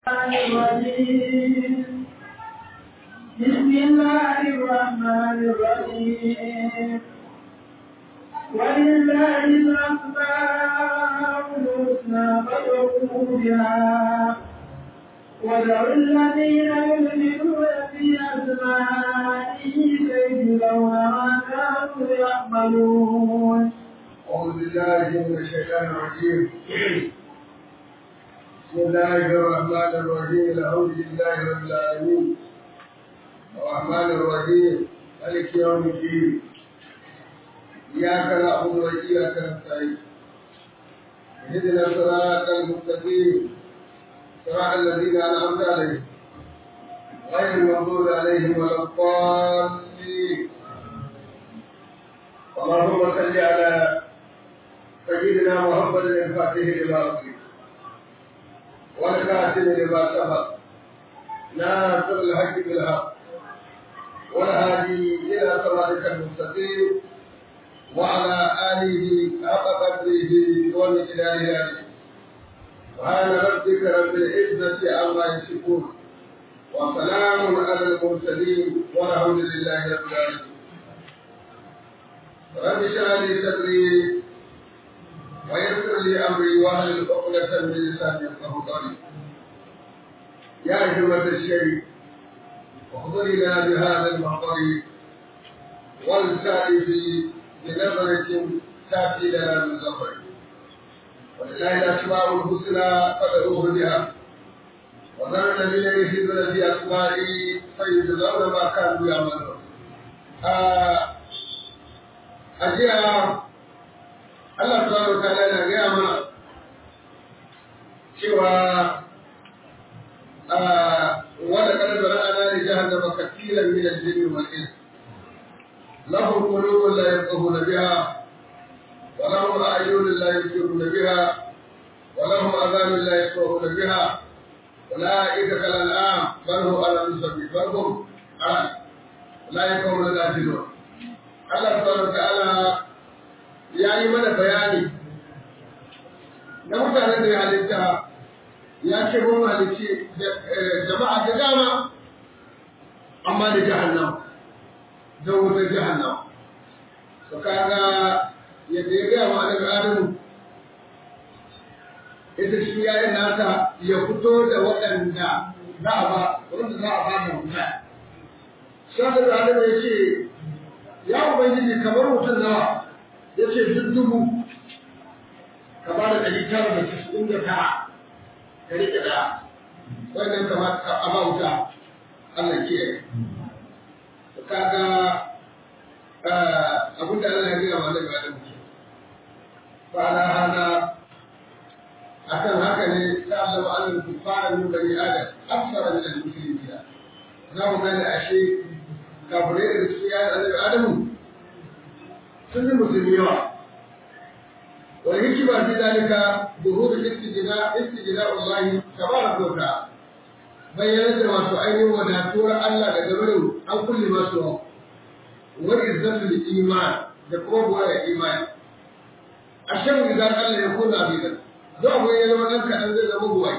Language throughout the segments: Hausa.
الرجيم بسم الله الرحمن الرحيم ولله الأسماء الحسنى فادعوه بها ودعوا الذين يؤمنون في أسمائه سيجزون ما كانوا يعملون أعوذ بالله من الشيطان الرجيم بسم الله الرحمن الرحيم الحمد لله رب العالمين الرحمن الرحيم مالك يوم الدين إياك نعبد وإياك نستعين اهدنا الصراط المستقيم صراط الذين أنعمت عليهم غير المغضوب عليهم ولا الضالين اللهم صل على سيدنا محمد الفاتح لما أغلق والكاتب لما سبق ناصر الحق بالحق والهادي إلى صراطك المستقيم وعلى آله حق قدره ومقداره العظيم سبحان ربك رب العزة عما يصفون وسلام على المرسلين والحمد لله رب العالمين رب اشرح لي صدري ويسر لي امري واهل عقدة من لساني يفقهوا قولي يا همة الشيء احضر لنا بهذا المحضر والسائف بنظرة تاتي لنا من ظفر ولله الاسماء الحسنى فادعوه بها وذر الذين يلحدون في اسمائي فيجزون ما كانوا يعملون آه a jiya Allah subhanahu wa ta'ala yana gaya mana cewa wala kad zara'ana li jahannama kathiran min al-jinni wal ins lahum qulubun la yafqahuna biha wa lahum a'yunun la yubsiruna biha wa lahum adhanun la yasma'una biha أولئك كالأنعام بل هم على نسبة بل هم على أولئك هم الغافلون Allah subhanahu ta'ala ya yi mana bayani na mutanen da ya halitta ya ce mun halicci jama'a da dama amma da jahannam da wutar jahannam su kaga yadda ya gaya ma daga adamu ita shi ya yi nata ya fito da waɗanda za a ba wanda za a ba da wuta. Shaɗar da adamu ya ce ya ubangiji kamar mutum nawa ya ce duk dubu ka ba da ɗari tara da casa'in da tara ka riƙe ɗaya wannan kamar a bauta Allah ke yi kaga abin da Allah ya gina ma zai bada mutum ba na hana akan haka ne ta Allah wa Allah ku fara min bani adam aksara min al-muslimin za mu gane ashe kafirai da cikin yayin annabi adamu sun yi musulmi yawa wani hikima fi dalika buhuru istijina istijina Allah tabaraka wa ta'ala bayyana da masu ainihin wadatuwar Allah da gabarin an kulle masu wa izzatul iman da kuma buwaya imani ashan idan Allah ya kuna bidan za mu yi zama ɗan kaɗan zai zama buwai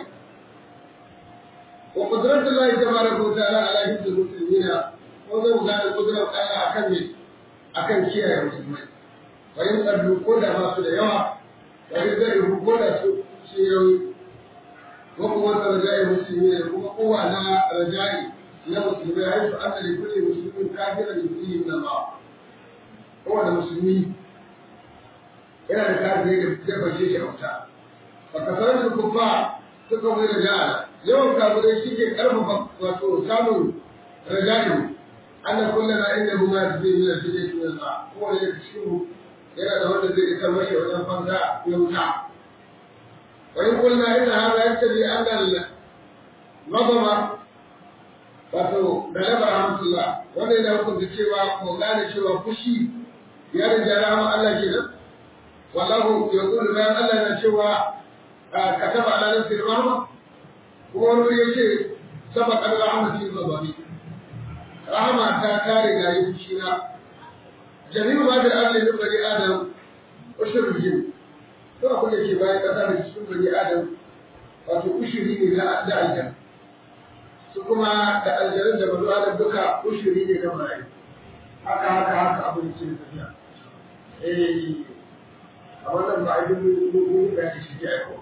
wa qudratullahi tabaraka wa ta'ala ala hibdil muslimina ko zai gane kudurar Allah a kan me a kan kiyaye musulmai bayan tsardu ko da masu da yawa bayan zai ko da su su yawi ko kuma ta rajaye musulmi da kuma kowa na rajaye na musulmai har su an da kulli musulmin kafira da kulli min Allah kowane musulmi yana da kafiri da jefa shi shi auta fa kasarar su kufa suka mai raja'a yawan kafirai shi ke karfafa wato samun raja'i أن كلنا عنده ما تفيه من الفتنة من الماء هو اللي يكشفه إلى دولة زي التمشي والإنفاق يمتع وإن قلنا إن هذا يقتضي أن الغضب wato da labar hamdulillah wanda yana hukunta cewa ko gane cewa fushi ya rinja rahama Allah kenan wallahu ya kullu bayan Allah na cewa kataba ala nafsi rahma kuma wani yace sabaqat rahmati ghadabi rahama ta kare gayi fushina jami'u ma da Allah ne bari Adam ushur jin to abin da ke bayan kasa da cikin bani Adam wato ushiri ne na da aljanna su kuma da aljanun da banu adam duka ushiri ne na mala'iku haka haka haka abin ce tafiya eh a wannan ba a yi mun ga shi ke aiko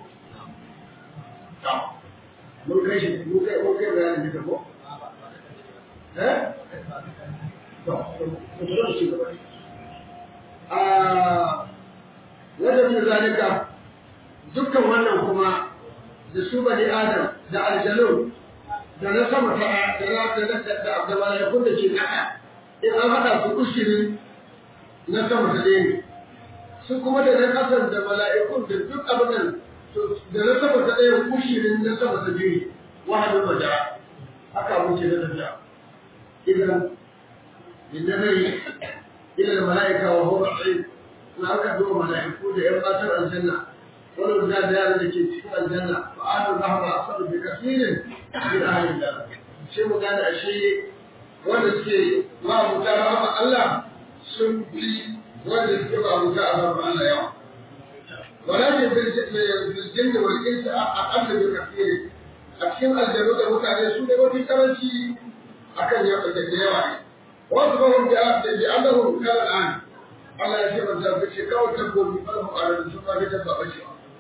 mun kai shi mun kai mun kai bayanin da ko eh to to to shi gaba a wajen zalika dukkan wannan kuma da su bani adam da aljanu da na sama ta da na da da da malaikun da ke kasa in an haɗa su ushirin na sama ta ɗaya su kuma da na ƙasan da mala'ikun da duk abin nan da na sama ta ɗaya ushirin na sama ta biyu wahadin maja haka muke na tafiya idan inda zai ila mala'ika wa huwa tsaye na aka zo mala'iku da ‘yan matar aljanna wani da da yaran da ke cikin aljanna ba a da zahara a sabu da kasirin bin ahalin da shi mu gane ashe wanda suke ma'abuta rahama Allah sun fi wanda suke ma'abuta a rahama Allah yawa. Walakin bil jinni wal insi aqalla bi kathir a cikin aljanu da mutane su ne mafi karanci akan yawa da yawa ne. Wasu ba hum bi annahum kana an Allah ya ce ban ta fice kawai tabbobi ba mu a sun ba da tabba ba ce.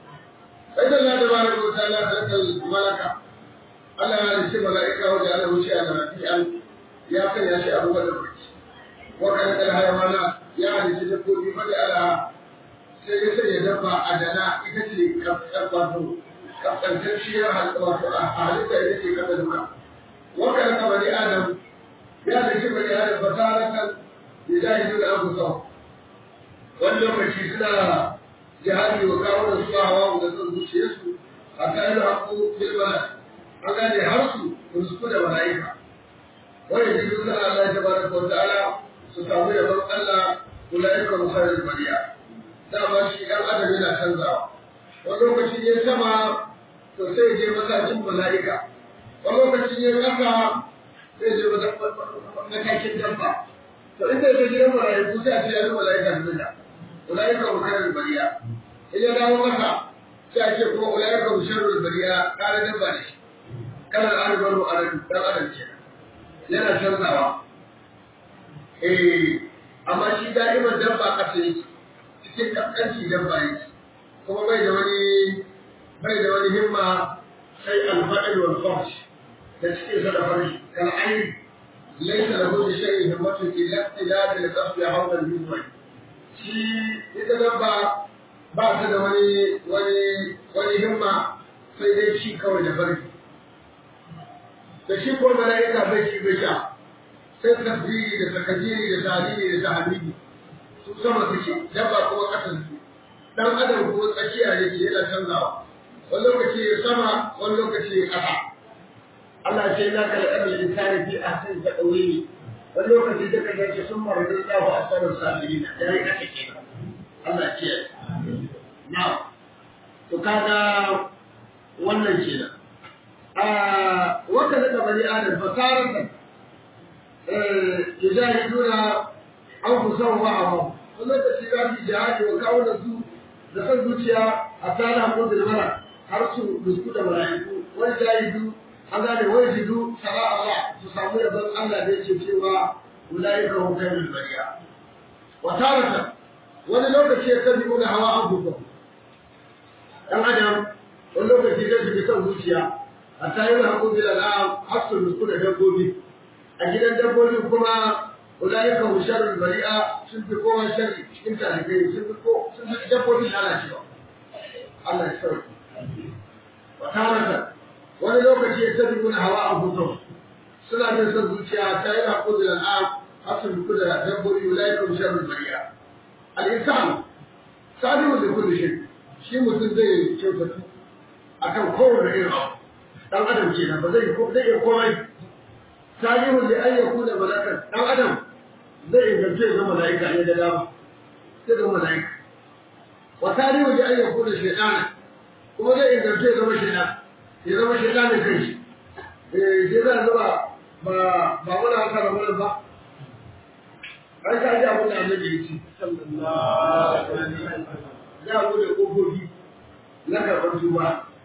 Sai da Allah da baraka wa ta'ala da malaka Allah ya ce mala'ika wa da Allah wuce a rafi'an ya sanya shi abu da barci wa kan kal hayawana ya halitta dabbobi fa da ala sai ya sanya dabba a dana ita ce kafkar wato kaskantacciyar wato a halitta ita ce kasa duka wa kan ka bani adam ya halitta bani adam basaratan da jahilu da abu sau wani lokaci suna jihadi wa kawo da su hawa da son zuciyarsu a kayan haƙo bilbala an gane har su rusku da mala'ika wani jikin sana Allah ta baraka wa ta'ala su samu yabon Allah ulaika mukhairul bariya dama shi dan adam yana canzawa wani lokaci ne sama to sai je matakin mala'ika wani lokaci ne kasa sai je matakin dabba to inda ya gidan mala'iku sai a ce yanzu mala'ika da zuga ulaika mukhairul bariya idan dawo kasa sai a ce kuma ulaika musharrul bariya kare dabba ne kana da arzikin arabi dan adam kenan yana canzawa eh amma shi da'iman dabba kasa yake cikin kaskanci dabba yake kuma bai da wani bai da wani himma sai alfa'il wal fahsh da cikin sa da fari kal ayn laysa lahu bi shay'in himmatun illa tilad al qasd hawla al mizwaj shi ita dabba ba ta da wani wani wani himma sai dai shi kawai da fari da shi ko mala'ika bai shi bai sha sai tasbihi da takajiri da tahlili da tahmidi su sama suke dabba kuma kasan su dan adam kuma tsakiya yake yana canzawa wani lokaci ya sama wani lokaci ya kasa Allah ce na kala ɗan insani fi ahsan ta ɗauri wani lokaci da kaga ce sun maradin lahu a sanar sabirina da ya kake kenan Allah ce na to kaga wannan kenan waka daga bani adam fasaratan yujahiduna anfusahum wa amam wannan da shi zafi jihadi wa kawo da su da san zuciya a tsara ko da mara har su rusku da mala'iku wani jahidu an gane wani jidu sara Allah su samu yabon Allah da yake cewa ulaika hum khairul bariya wa taratan wani lokaci ya tabi kuna hawa an buga dan adam wani lokaci zai shiga son zuciya a tayi da hakuri da al'am har su rusku da dabbobi a gidan dabbobi kuma ulaika hum sharrul bari'a sun fi kowa sharri cikin talibai sun fi ko sun fi dabbobi lalacewa Allah ya sauke wa taratan wani lokaci ya tabi kuna hawa an buga suna bin son zuciya ta yi hakuri da al'am har su rusku da dabbobi ulaika hum sharrul bari'a al'insan salihu da kullu shi shi mutum zai kyautatu akan kowane irin abu dan adam kenan ba zai zai iya komai salihu da an yaku da malakan dan adam zai ingance ga malaika ne da dama sai ga malaika wa salihu da an yaku da shaytana kuma zai ingance ga shaytan ya zama shaytanin kai shi eh sai zai zuba ba ba wani haka da wani ba an ka ji abin da annabi ya ce sallallahu alaihi wasallam ya bude kofofi na karɓar tuba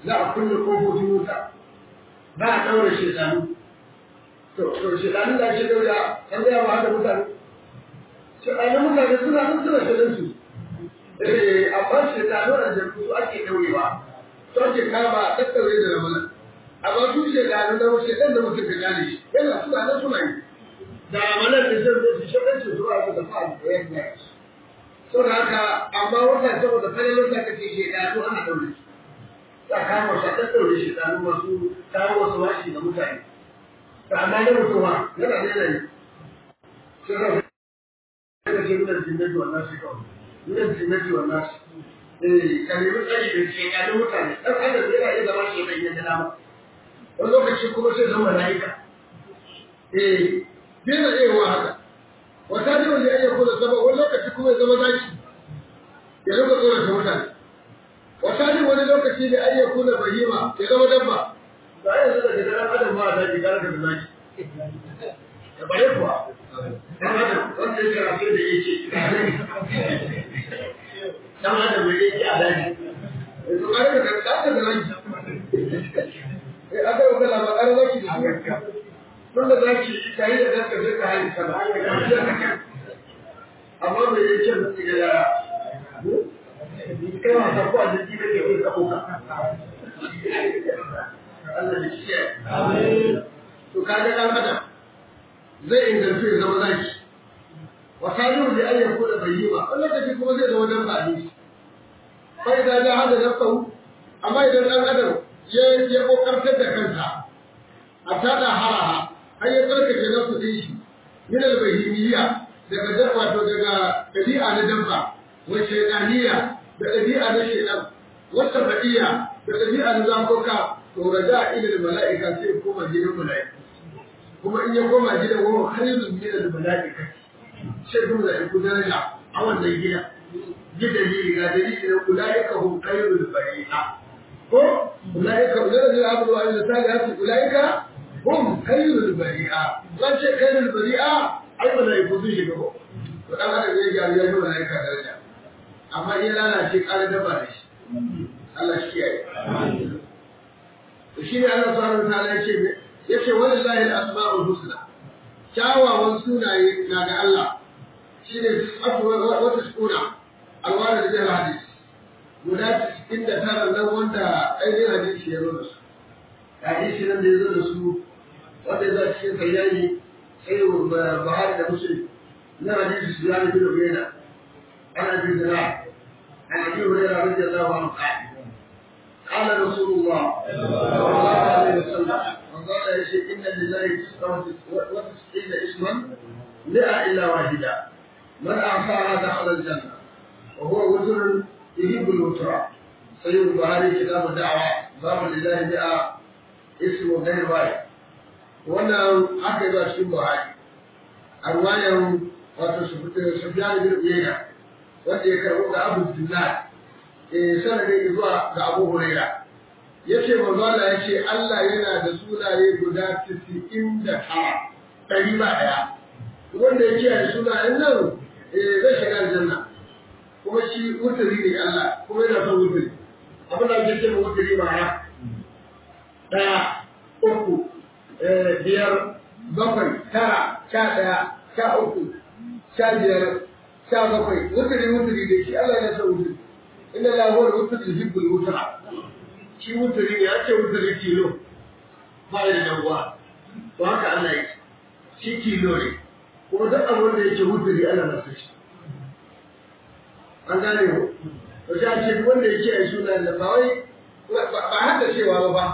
za a kulle kofofin wuta ba a ɗaure shekaru to to shekarun da ake ɗaure an gaya wa hada mutane shekarun mutane suna nan suna shirin su eh amma shekarun da su ake ɗaurewa to ake kama a ɗaɗɗaure da ramalan amma su shekarun da wasu shekarun da mutum ka gane shi yana suna nan suna yi da ramalan da zai zai shekarun su zuwa su da fa'a da yadda saboda haka amma wata saboda farin wata kace shekaru ana ɗaure su ta kama su a ɗaɗɗaure shekaru masu kawo wasu washi ga mutane ta amma na mutuwa yana da yanayi sai ka ga ce nuna jinnati wannan shi kawai nuna jinnati wannan shi eh ka nemi tsari da shekarun mutane ɗan adam yana iya zama shekaru ya dama wani lokaci kuma sai zama mala'ika eh yana iya wa haka wata ne wanda ya iya kula sama wani lokaci kuma ya zama zaki ya rika tsorata mutane wata ne wani lokaci da an kuna bahima ya zama dabba ba yanzu da daga ɗan adam ma da gara da zaki da bare kuwa ɗan adam wanda ya karatu da yake ɗan adam mai yake a daji yanzu ƙare da ɗan da zaki eh aka yi kala ba ƙare zaki da su tun da zaki ka yi da ɗan ka zai ka hali sama amma mai yake da tsiga yara kai wasa ko a jiki kake kai ka kuka Allah ya kiyaye to kaga dan adam zai inganta ya zama zaki wa salihu da ayyan ko da bayyima wannan kace kuma zai zama dan fadi fa idan ja hada nafsu amma idan dan adam ya ya kokartar da kansa a tada haraha har ya tsarkake nafsu din shi min al-bahimiyya daga dabba to daga dabi'a na dabba wa shaytaniyya da ɗabi'a na shaidan wata ba'iya da ɗabi'a na zakoka to raja ila da mala'ika sai koma gidan mala'ika kuma in ya koma gidan wa khairun min al mala'ika sai kuma da ku daraja a wannan gida gidan ne ga dalili da ulaika hum khairul bari'a ko ulaika ulaika abdu wa salihati ulaika hum khairul bari'a zan ce khairul bari'a ai mala'iku sun shiga ko to dan adam zai ga ya mala'ika daraja amma in lalace ƙara daba da shi Allah shi kiyaye to shi ne Allah subhanahu wa ta'ala yace yace walillahi al-asma'ul husna kyawawan sunaye na ga Allah shi ne wata suna alwara da jihar hadis guda inda tara nan wanda ainihin hadisi ya zo da su hadisi nan da ya zo da su wanda ya zo cikin sayyani sai Buhari da Muslim na hadisi su yana bin Ubaida عن ابي ذراع عن ابي هريره رضي الله عنه قال قال رسول الله صلى الله عليه وسلم وقال يا شيخ ان لله وتسعين اسما مئة الا واحده من اعطاها دخل الجنه وهو وتر يحب الوتر سيد البخاري كتاب الدعوه باب لله مئة اسم غير واحد wannan aka yi ba cikin buhari a ruwayan wato sufyan bin uyayna wanda ya karɓo ga Abu Dinar eh sanadin zuwa ga Abu Huraira yace manzo Allah yace Allah yana da sunaye guda 99 ɗari ba ɗaya wanda ya kiyaye sunayen nan eh zai shiga aljanna kuma shi wuturi ne Allah kuma yana son wuturi abin da ake cewa wuturi ba ya ɗaya uku biyar bakwai tara sha ɗaya sha uku sha biyar sha bakwai wuturi wuturi da shi Allah ya san wuturi inda la huwa wuturi yuhibbul wutra shi wuturi ne ya ce wuturi kilo ba ya da uwa to haka Allah yake shi kilo ne kuma duk abin da yake wuturi Allah na san shi an gane ko to sai a ce wanda yake yi suna da ba wai ba hada cewa ba ba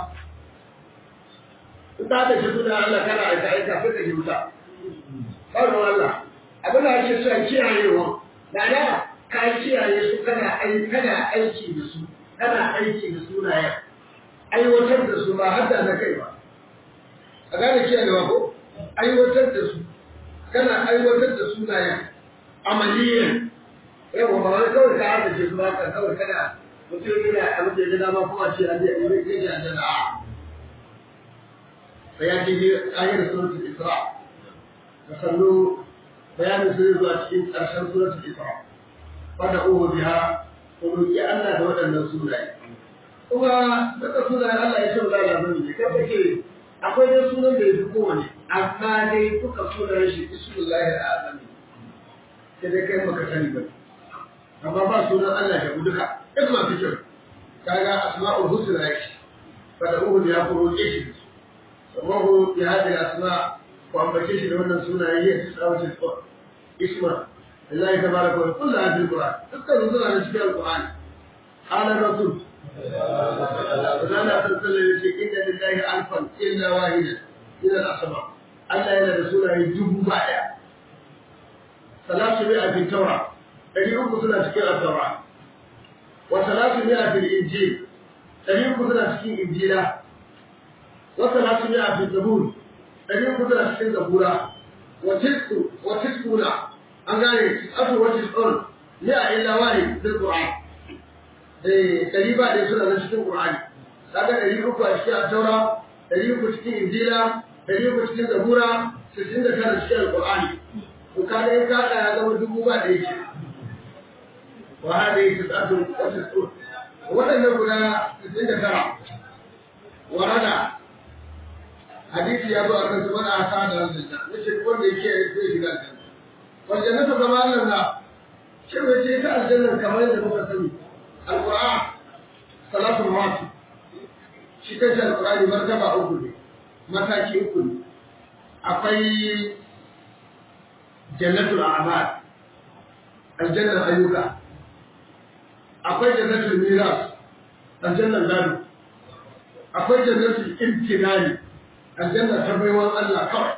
in ta da shi suna Allah kana aika aika sai ka ji wuta ba Allah abin da ake so a kiyayewa ma'ana ka kiyaye su kana kana aiki da su kana aiki da sunayen aiwatar da su ba hadda na kai ba a gane kiyayewa ko aiwatar da su kana aiwatar da sunayen amaliyan yawa ba wai kawai ka hada ce su ba ka kawai kana mutum yana abin da ya gada ma kuma ce a je a yi rage a jana a sai ya ce ne ayar suratul isra da sannu bayanin sun zuwa cikin ƙarshen suratul Isra wanda uhu biha ko roki Allah da waɗannan sunaye kuma duka sunayen Allah ya ce ba za a ne kai kake akwai dai sunan da ya fi kowane amma dai duka sunayen shi ismullahi al'azami sai dai kai baka sani ba amma ba sunan Allah ya duka duk masu kyau kaga asma'ul husna yake fada uhu ya kuro shi sabahu ya hadi asma ko ambace shi da wannan sunaye ya tsawace ko isma Allah tabaraka wa kullu hadhihi alquran dukkan suna da cikin alquran qala rasul Zana sallallahu alaihi ce inna lillahi alfan illa wahida ila al-asma Allah yana da sunaye dubu baya salatu mi'a fi tawra dari uku suna cikin at-tawra wa salatu mi'a fi injil dari uku suna cikin injila wa salatu mi'a fi zabur dari uku suna cikin zabura wa tisku wa tiskuna an gane asu wa tiskun mi'a illa wahid fil qur'an eh dari ba da suna nan cikin qur'ani kaga dari uku a cikin taura dari uku cikin injila dari uku cikin zabura sittin da tara cikin alqur'ani to kaga in ka ya zama dubu ba da yake wa hada yake tsatu wata tsoro waɗannan guda sittin da tara warada hadisi ya zo a kan zubar a sa da aljanna nace wanda yake zai shiga aljanna wal jannatu kama Allah na shi bai ce ta aljanna kamar yadda muka sani alquran salatul mawt shi kanshi alqurani martaba uku ne mataki uku ne akwai jannatul a'mal aljannar ayyuka akwai jannatul miras aljannar gado akwai jannatul imtinani aljannar ta baiwan Allah kawai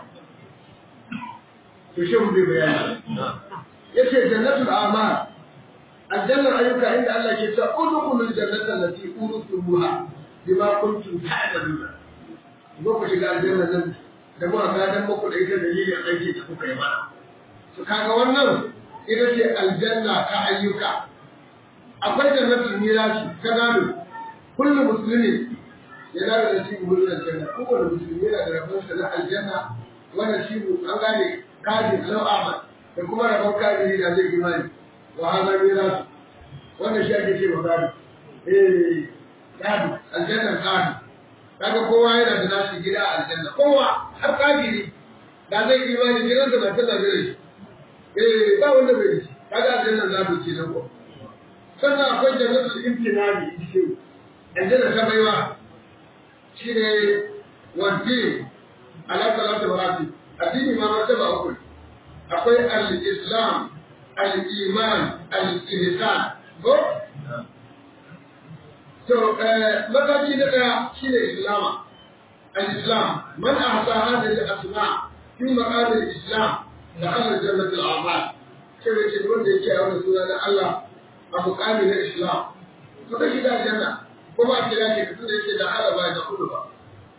to shi bai bayani yace jannatul a'mal aljannar ayyuka inda Allah ke cewa udkhulul jannata allati urustumuha bima kuntum ta'maluna zo ku shiga aljanna nan da ba ka dan muku da ita dalilin aiki da kuka yi mana to kaga wannan ita ce aljanna ta ayyuka akwai jannatul mirasi ta gado kullu muslimi ya da da shi gurin aljanna kowane musulmi yana da rabon sa na aljanna wanda shi an gane kaji lau ahmad da kuma rabon kaji da zai imani wa hada mirasu wannan shi ake ce wa gado eh gado aljanna gado kaga kowa yana da nashi gida a aljanna kowa har kafiri da zai imani gidan da matan da zai shi eh ba wanda bai shi kaga aljanna za ta ce nan ko sannan akwai jannatul imtinani shi aljanna ta baiwa shine wanti ala salatu marati addini ma martaba uku akwai al-islam al-iman al-ihsan ko to mataki na daya shine islama al-islam man ahsa hadhihi al-asma fi maqam al-islam dakhala jannat al-a'mal sai ce wanda yake a wannan suna na Allah a muqami na islam to da shiga janna ko ba kira ce tunda yake da Allah ba da kullu ba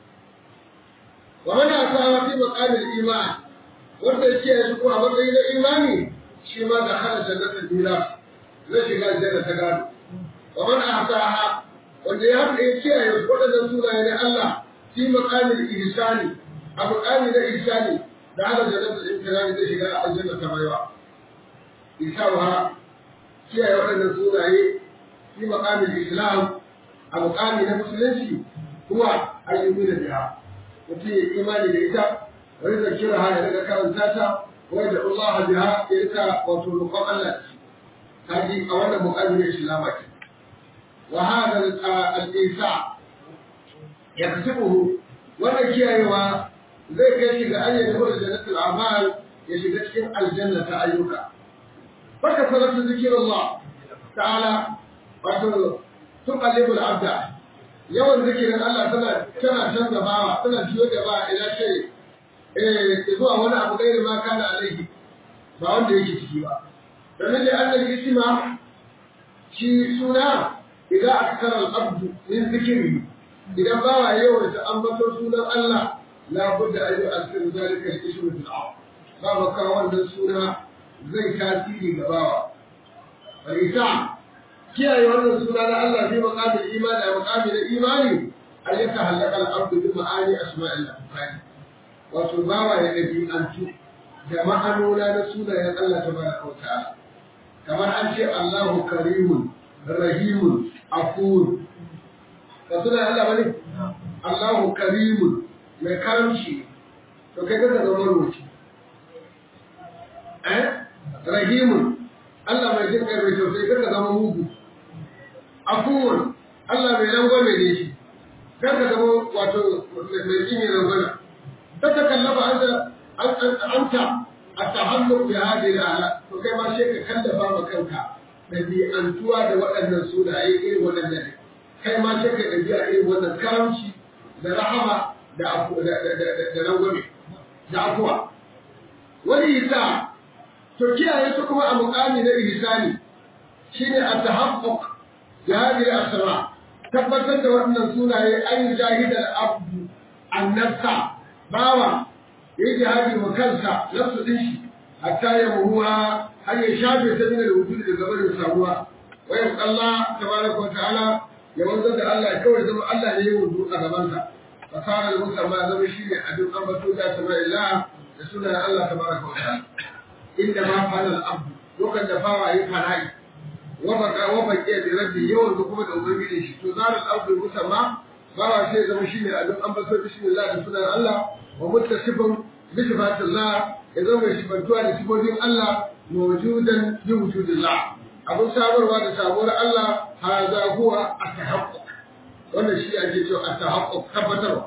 wa man ahsa fi maqam al-iman wanda yake yanzu ko a matsayin na imani shi ma dakhala jannat al-miras zai shiga janna ta gado wa man ahsaha wanda ya haɗa ya kiyaye waɗannan sunaye na Allah fi maqamil ihsani a maqami na ihsani da hada jannatul imtirani zai shiga aljanna ta baiwa isawa kiyaye waɗannan sunaye fi maqamil islam a maqami na musulunci kuwa ayyubi da biha mutum ya imani da ita wani zakira ha ya daga karanta ta wai da Allah biha ya ita wato roƙon Allah kaji a wannan maqami na islam ake وهذا الإيساء يكسبه wannan kiyayewa zai kai shi ga an yi da jannatul amal ya shiga cikin aljanna ta ayyuka baka sarrafa zikir Allah ta'ala wato tuqallibul abda yawan zikirin Allah tana tana canza bawa tana jiyo da ba ila ce eh zuwa wani abu gairi ma kana alaihi ba wanda yake ciki ba domin da annal isma shi suna idan akthara al-abdu min zikri idan bawa yawan ta ambato sunan Allah la budda an yu'athir zalika al-ismu fil ard babu ka wannan suna zai tasiri ga bawa wal isa kiyaye wannan suna na Allah bi maqamil iman da maqamil imani an yatahallaka al-abdu bi ma'ani asma'illah wato bawa ya dabi'antu da ma'anona na sunayen Allah tabaraka wa ta'ala kamar an ce Allahu karimun rahimun afur ba suna Allah bane Allahu karimun mai karamci to kai ka zama rubuci eh rahimun Allah mai jin kai mai tausayi ka zama mugu afuwan Allah mai rangwame ne shi kar ka zama wato mai jini rangwame ta ta kallafa anta a tahalluk bi hadhihi al to kai ma sai ka kallafa ma kanka ɗabi'antuwa da waɗannan sunaye irin waɗannan kai ma sai ka ɗabi'a irin wannan karamci da rahama da da rangwame da afuwa wani yasa to kiyaye su kuma a muƙami na ihsani shine at-tahaqquq bi hadhihi al-asma tabbatar da waɗannan sunaye an jahida al-abdu an-nafsa bawa yayi jihadi wa kansa nafsu din shi hatta ya muhuwa har ya shafe ta min al-wujud da gabarin samuwa wa ya Allah tabaraka wa ta'ala ya wanzar da Allah kawai zama Allah ne ya wudu a gabansa fasara al-musamma zama shine abin ambato da sama'illah da sunan Allah tabaraka wa ta'ala inda ma fa'ala al-abdu lokacin da bawa yi fana'i wa baka wa baqiya bi rabbi yawan da kuma da ubangiji shi to zara al-abdu musamma bawa sai zama shine abin ambato bismillah da sunan Allah wa muttasifun bi sifatillah ya zama mai sifantuwa da sifofin Allah mawjudan bi wujudillah abin sabarwa da sabuwar Allah haza huwa at-tahaqquq wannan shi ake cewa at-tahaqquq tabbatarwa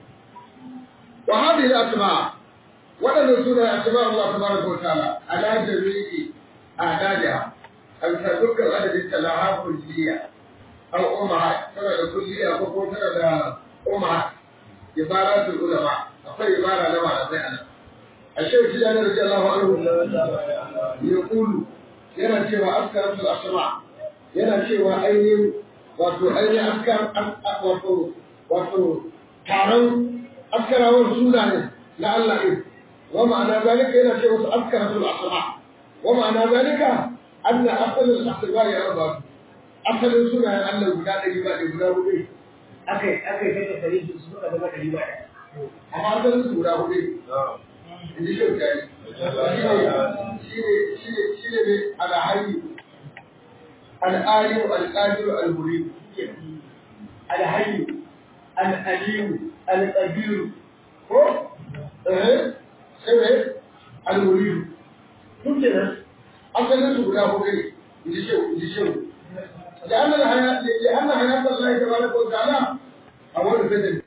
wa hadhihi al-asma wadannan suna asma Allah tabaraka wa ta'ala ala jami'i adadiha an sa dukkan adadin talaha kulliya aw ummahat tana da kulliya ko ko tana da ummahat ibaratul ulama akwai ibara na malamai anan الشيخ سيدنا رضي الله عنه يقول yana cewa askaratul asma yana cewa ainihin wato ainihin askar wato wato taron askarawar suna ne na Allah ɗin wa ma'ana zalika yana cewa su askaratul asma wa ma'ana zalika anna asalin asma ya raba asalin sunayen Allah guda ɗari ba ɗari guda hudu akai akai kai da tarihi su suka zama ɗari ba amma asalin su guda hudu in ji shauka yi shi ne ne alhayi al'aliyu al'adiru al-muridu alhayyu al'aliyu al'abiru ko eh sai ne al-muridu duk da nan asalin su guda hudu ne in ji shau in ji shau لأن الحياة لأن حياة الله تبارك وتعالى أول بدل